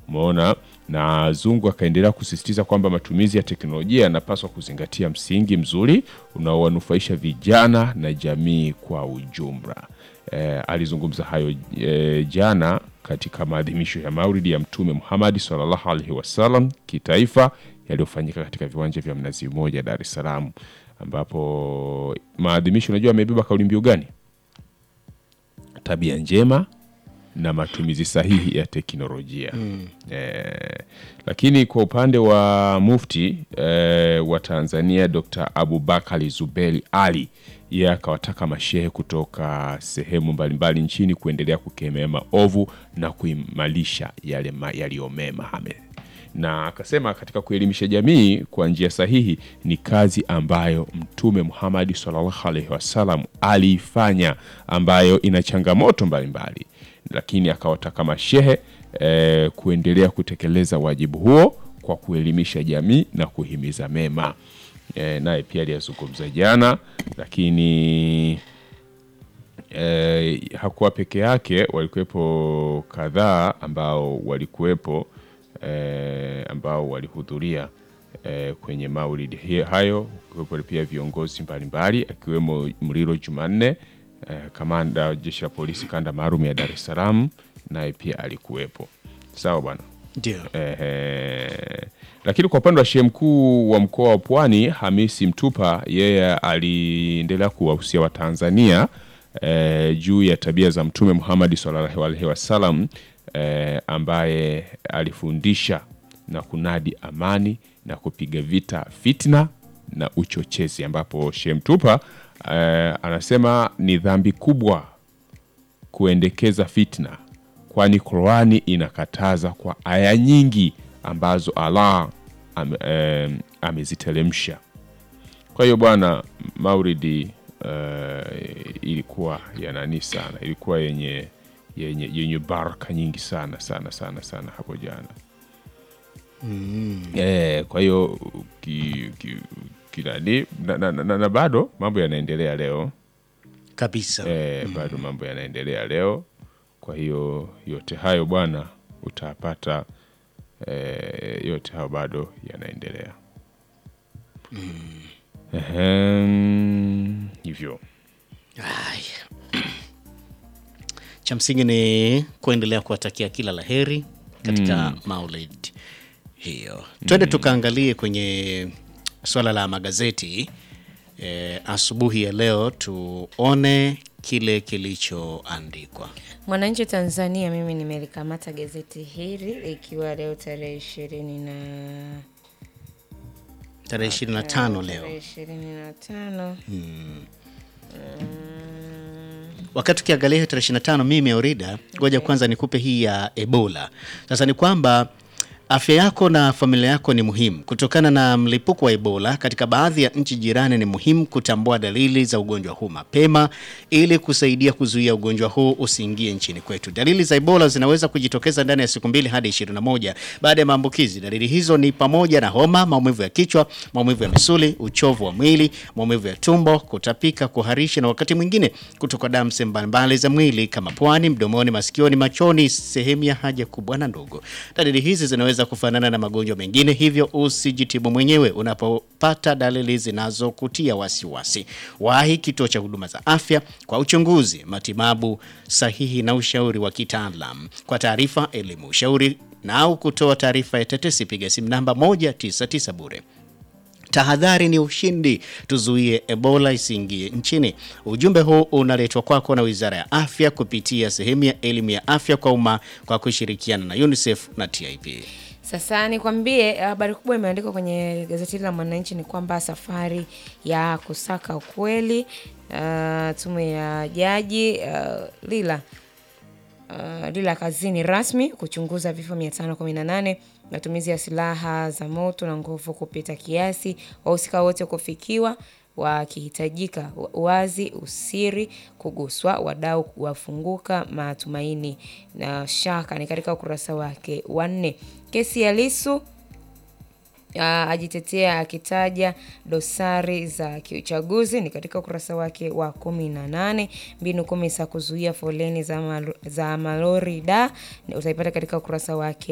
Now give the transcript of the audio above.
Umeona, na Zungu akaendelea kusisitiza kwamba matumizi ya teknolojia yanapaswa kuzingatia msingi mzuri unaowanufaisha vijana na jamii kwa ujumla. E, alizungumza hayo e, jana katika maadhimisho ya Maulidi ya Mtume Muhammad sallallahu alaihi wasallam kitaifa yaliyofanyika katika viwanja vya Mnazi Mmoja, Dar es Salaam, ambapo maadhimisho unajua amebeba kauli mbiu gani? Tabia njema na matumizi sahihi ya teknolojia eh, lakini kwa upande wa mufti eh, wa Tanzania Dr. Abubakari Zuberi Ali yeye akawataka mashehe kutoka sehemu mbalimbali nchini kuendelea kukemea maovu na kuimarisha yale ma- yaliyomema ame na akasema katika kuelimisha jamii kwa njia sahihi ni kazi ambayo Mtume Muhammad sallallahu alaihi wasallam aliifanya, ambayo ina changamoto mbalimbali, lakini akawataka mashehe eh, kuendelea kutekeleza wajibu huo kwa kuelimisha jamii na kuhimiza mema. Eh, naye pia aliyazungumza jana, lakini eh, hakuwa peke yake, walikuwepo kadhaa ambao walikuwepo eh, ambao walihudhuria eh, kwenye maulidi hi- hayo, kuwepo pia viongozi mbalimbali akiwemo Mlilo Jumanne eh, kamanda wa jeshi la polisi kanda maalum ya Dar es Salaam, naye pia alikuwepo. Sawa bwana. Ndio. Ehe. Lakini kwa upande wa shehe mkuu wa mkoa wa Pwani Hamisi Mtupa, yeye aliendelea kuwahusia Watanzania eh, juu ya tabia za Mtume Muhammad sallallahu alaihi wasallam eh, ambaye alifundisha na kunadi amani na kupiga vita fitna na uchochezi, ambapo shehe Mtupa eh, anasema ni dhambi kubwa kuendekeza fitna, kwani Qurani inakataza kwa aya nyingi ambazo Allah ame, em, ameziteremsha. Kwa hiyo bwana, maulidi eh, ilikuwa ya nani sana, ilikuwa yenye yenye, yenye baraka nyingi sana sana sana sana hapo jana eh, kwa hiyo ki, ki, kinani na, na, na, na bado mambo yanaendelea leo Kabisa. eh, bado mambo yanaendelea leo. Kwa hiyo yote hayo bwana utapata eh, yote hayo bado yanaendelea Ehem, hivyo Haya. Cha msingi ni kuendelea kuwatakia kila laheri katika Maulid hiyo. Twende tukaangalie kwenye swala la magazeti e, asubuhi ya leo tuone kile kilichoandikwa. Mwananchi Tanzania, mimi nimelikamata gazeti hili ikiwa leo tarehe ishirini na Tarehe 25 leo. tarehe ishirini na tano Wakati ukiangalia hiyo tarehe 25, mimi Aurida, ngoja kwanza nikupe hii ya Ebola. Sasa ni kwamba afya yako na familia yako ni muhimu. Kutokana na mlipuko wa Ebola katika baadhi ya nchi jirani, ni muhimu kutambua dalili za ugonjwa huu mapema ili kusaidia kuzuia ugonjwa huu usiingie nchini kwetu. Dalili za Ebola zinaweza kujitokeza ndani ya siku mbili hadi 21 baada ya maambukizi. Dalili hizo ni pamoja na homa, maumivu ya kichwa, maumivu ya misuli, uchovu wa mwili, maumivu ya tumbo, kutapika, kuharisha na wakati mwingine kutoka damu sehemu mbalimbali za mwili kama puani, mdomoni, masikioni, machoni, sehemu ya haja kubwa na ndogo. Dalili hizi zinaweza kufanana na magonjwa mengine, hivyo usijitibu mwenyewe unapopata dalili zinazokutia wasiwasi. Wahi kituo cha huduma za afya kwa uchunguzi, matibabu sahihi na ushauri wa kitaalam. Kwa taarifa, elimu, ushauri na au kutoa taarifa ya tetesi, piga simu namba 199 bure. Tahadhari ni ushindi, tuzuie Ebola isiingie nchini. Ujumbe huu unaletwa kwako na Wizara ya Afya kupitia sehemu ya elimu ya afya kwa umma kwa kushirikiana na UNICEF na TIP. Sasa nikwambie, habari kubwa imeandikwa kwenye gazeti hili la Mwananchi ni kwamba safari ya kusaka ukweli, uh, tume ya jaji uh, Lila uh, Lila kazini rasmi kuchunguza vifo 518 matumizi ya silaha za moto na nguvu kupita kiasi, wahusika wote kufikiwa wakihitajika wazi, usiri kuguswa, wadau wafunguka, matumaini na shaka ni katika ukurasa wake wa nne. Kesi ya Lissu Uh, ajitetea akitaja dosari za kiuchaguzi ni katika ukurasa wake wa kumi na nane. Mbinu kumi za kuzuia foleni za, mal za malori da utaipata katika ukurasa wake